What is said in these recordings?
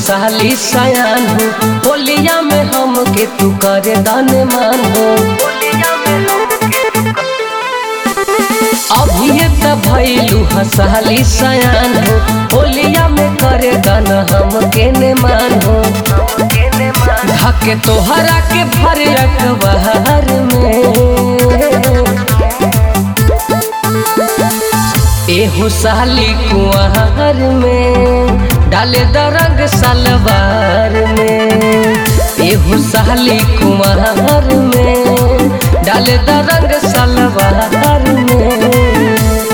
साली सयान हो होलिया में हम के तू करे दान मान हो अभी त भैलू हसाली सयान हो होलिया में करे दान हम के ने मान हो धके तोहरा के भर रखबार में एहो साली कुआर में डाले दरंग सलवार में एहो साली कुआर में डाले दरंग सलवार में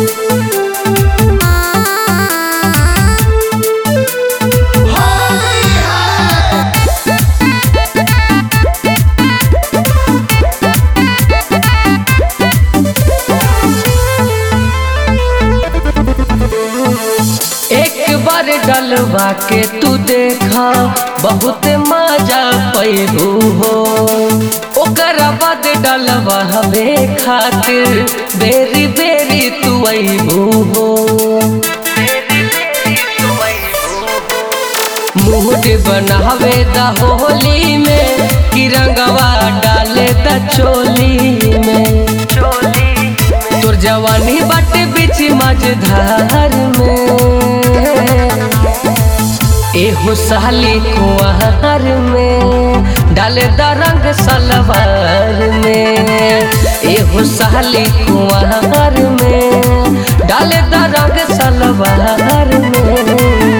एक बार डलवा के तू देखा बहुत मजा पैबू हो ओकर बाद डलवा हवे खातिर बेरी बेरी तू अबू हो मूड बनावे द होली में कि रंगवा डाले द चोली में तोर जवानी बाटे बीच मझधार में एहो साली कुआर में डाले द रंग सलवार में एहो साली कुआर में डाले द रंग सलवार में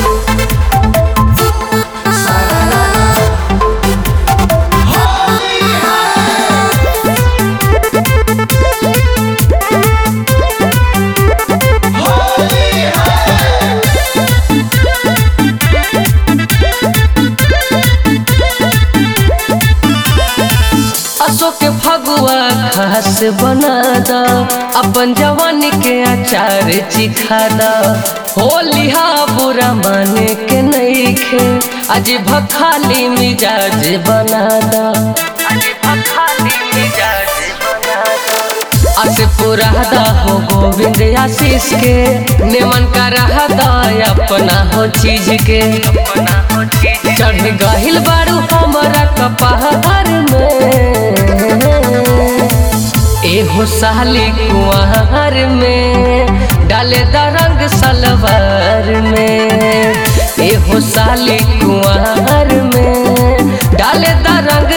अशोक फगुआ खास बना दा अपन जवानी के अचार चिखा दा होलिहा बुरा माने के नहीं खे आज भखाली मिजाज बना दा अस पुरादा हो गोविंद आशीष के निमन का रहदा अपना हो चीज के चढ़ गहिल बारू हमारा कपहार में एहो साली कुआर में डाले द रंग सलवार में एहो साली कुआर में डाले द रंग